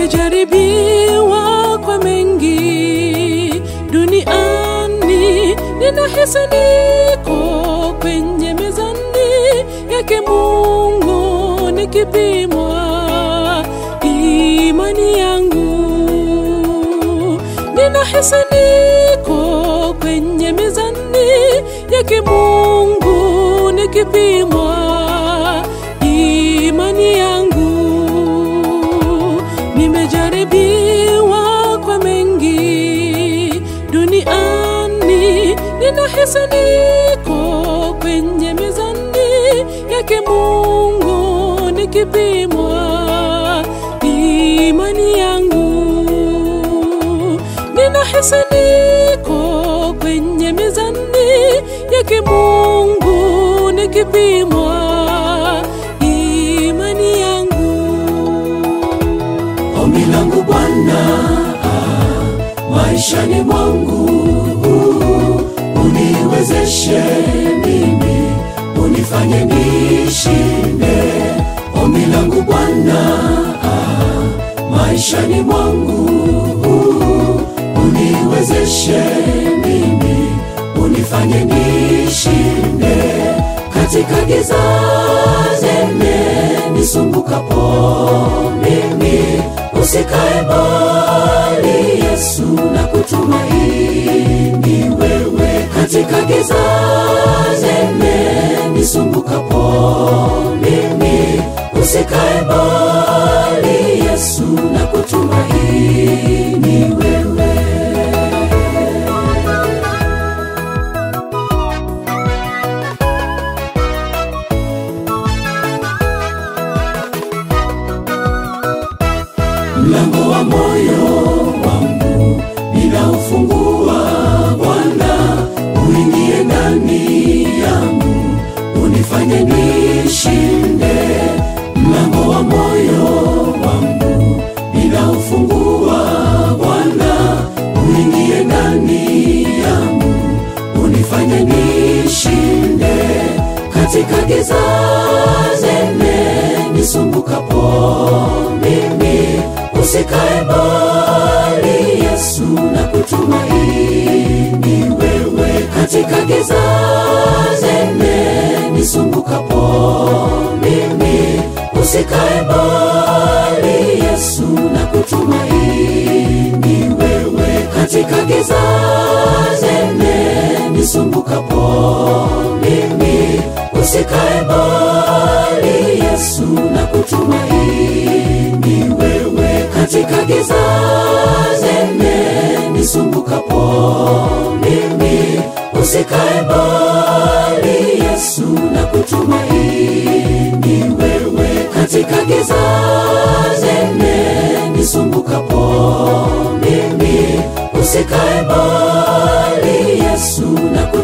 nimejaribiwa kwa mengi duniani, ninahisi niko kwenye mezani yake Mungu nikipimwa imani yangu, ninahisi niko kwenye mezani yake Mungu nikipimwa imani yangu, nimejaribiwa kwa mengi duniani, ninahisi niko kwenye mezani yake Mungu nikipimwa imani yangu, ninahisi niko kwenye mezani yake Mungu nikipimwa imani yangu. Ombi langu Bwana, ah, maishani mwangu uniwezeshe mimi, unifanye nishinde. Ombi langu Bwana, ah, maishani mwangu uniwezeshe mimi, unifanye nishinde katika giza zenye nisumbukapo mimi, usikae mbali Yesu, na kutumaini wewe katika giza zenye nisumbukapo mimi, usikae mbali Yesu, na kutumaini wewe. mlango wa moyo wangu ninaufungua Bwana, uingie ndani yangu, unifanye nishinde. Mlango wa moyo wangu ninaufungua Bwana, uingie ndani yangu, unifanye nishinde katika giza zenye nisumbukapo mimi, usikae mbali Yesu, na kutumaini wewe katika giza zenye nisumbukapo mimi, usikae mbali Yesu, na kutumaini wewe katika giza zenye nisumbukapo mimi, usikae mbali Yesu, na kutumaini wewe katika giza zenye nisumbukapo mimi, usikae mbali Yesu, na kutumaini wewe katika giza zenye nisumbukapo mimi, usikae mbali Yesu, na kutumaini